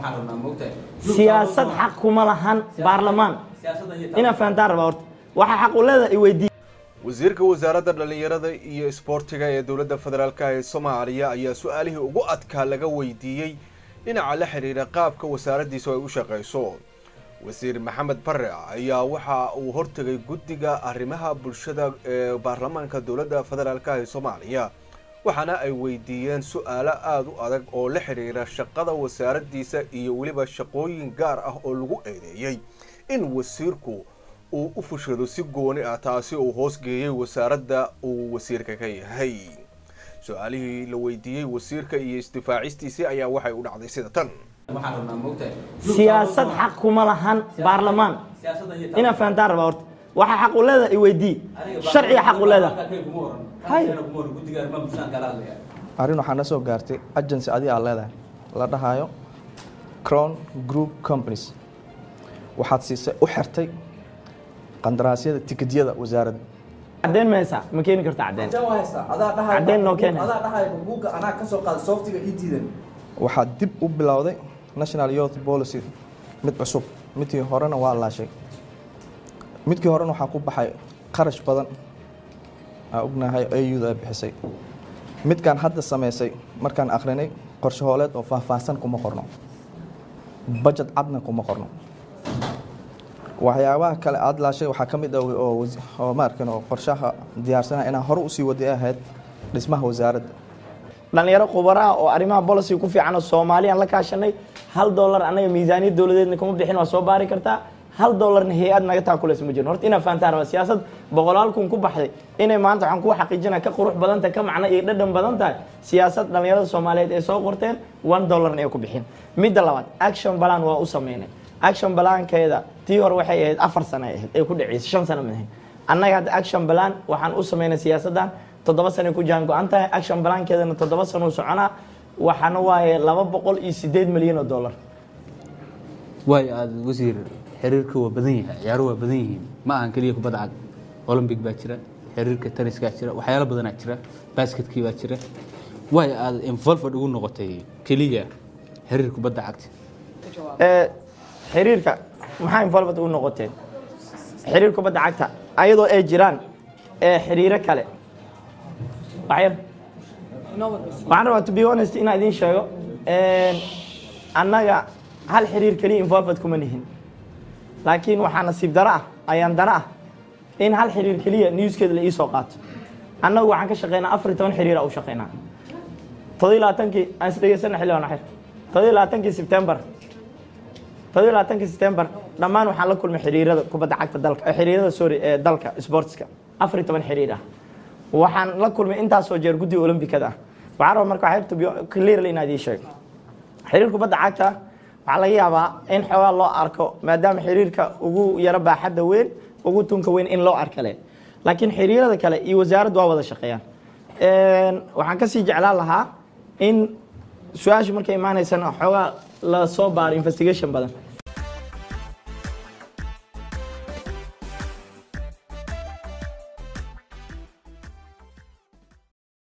siyaasad xaq kuma lahan baarlamaan inaa fahantaan rabaa horta waxaa xaq u leedahay iweydii wasiirka wasaaradda dhallinyarada iyo isboortiga ee dowladda federaalka ee soomaaliya ayaa su-aalihii ugu adkaa laga weydiiyey dhinaca la xiriira qaabka wasaaraddiisu ay u shaqayso wasiir maxamed bare ayaa waxa uu hortegay guddiga arrimaha bulshada ee baarlamaanka dowladda federaalka ee soomaaliya waxaana ay weydiiyeen su-aalo aada u adag oo la xiriira shaqada wasaaraddiisa iyo weliba shaqooyin gaar ah oo lagu eedeeyey in wasiirku uu u fushado si gooni ah taasi uu hoosgeeyey wasaaradda uu wasiirka ka yahay su-aalihii la weydiiyey wasiirka iyo isdifaacistiisii ayaa waxay u dhacday sida tan siyaasad xaq kuma lahan baarlamaan inaa fahantaan rabaa horta waxaa xaq u leedahay iweydii sharciga xaq u leedahay hay arrin waxaa na soo gaartay agency adi aad leedahay la dhahayo crown group companies waxaad siisay u xirtay qandaraasyada tikedyada wasaaradda caddeyn ma haysaa ma keeni karta caddeyn Caddeyn noo keena. waxaad dib u bilowday national youth policy mid cusub midkii horena waa laashay midkii horena waxaa ku baxay qarash badan aa ognahay auda ay bixisay midkaan hadda samaysay markaan akrinay qorshe hooleed oo faahfaahsan kuma qorno budget cadna kuma qorno waxyaabaha kale aada laashay waxaa ka mid ah oo wasi- oo maarkan oo qorshaha diyaarsanaha inaan hore usii waday ahayd dhismaha wasaaradda dhalinyaro khubaraha oo arrimaha policy ku fiican oo soomaaliyaan la kaashanay hal dollar anaga miisaaniyad dowladeedna kuma bixin waa soo baari kartaa hal dollarna hay-ad naga taakulaysa ma jirin horta inaa fahantaan rabaa siyaasad boqolaal kun ku baxday inay maanta waxaan kuu xaqiijinaya ka qurux badan tahay ka macno iyo dhadhan badan tahay siyaasad dhalinyarada soomaaliyeed ay soo qorteen one dollarna ay ku bixin midda labaad action balan waa u sameynay action balankeeda tii hore waxay ahayd afar sano ay ahayd ay ku dhaceysay shan sano maahayn annaga hadda action balan waxaan u sameynay siyaasaddan toddoba sano ku jaan go-an tahay action balankeedana toddoba sano u soconaa waxaana waaye laba boqol iyo sideed milyan oo dollar waayo aada wasiir xiriirka waa badan yahay ciyaaro waa badan yihiin ma ahan keliya kubadda cag olombic baa jira xiriirka tenniskaa jira waxyaalo badanaa jira basketkii baa jira waayo aada involved ugu noqotay keliya xiriir kubadda cagta ee xiriirka maxaa involved u noqoteen xiriir kubadda cagta ayadoo ay jiraan ee xiriiro kale waxyar waxaan rabaa to be honest inaan idiin sheego een, annaga hal xiriir keliya involved kuma nihin laakiin waxaa nasiib daro ah ayaan daro ah in hal xiriir keliya newskeeda la iisoo qaato annagu waxaan ka shaqeynaa afar iyo toban xiriira u shaqeynaa toddobiyo labaatankii aan isdhegeysana xildhibaan axir toddobiyo labaatankii sebtembar toddobiyo labaatankii sebtembar dhammaan waxaan la kulmay xiriirada kubadda cagta dalka eh, xiriirada sorry ee dalka sportska afar iyo toban xiriir ah waxaan la kulmay intaasoo jeer guddiga olombikada ah waxaan rabaa marka waxay to be clearly inaad ii sheego xiriir kubadda cagta waxaa laga yaabaa in xoogaa loo arko maadaama xiriirka ugu yaro baaxadda weyn ugu tunka weyn in loo arkale laakiin xiriirada kale iyo wasaaraddu waa wada shaqeeyaan Een, waxaan kasii jeclaan lahaa in su-aasha markay imaanaysana xoogaa la soo baaro investigation badan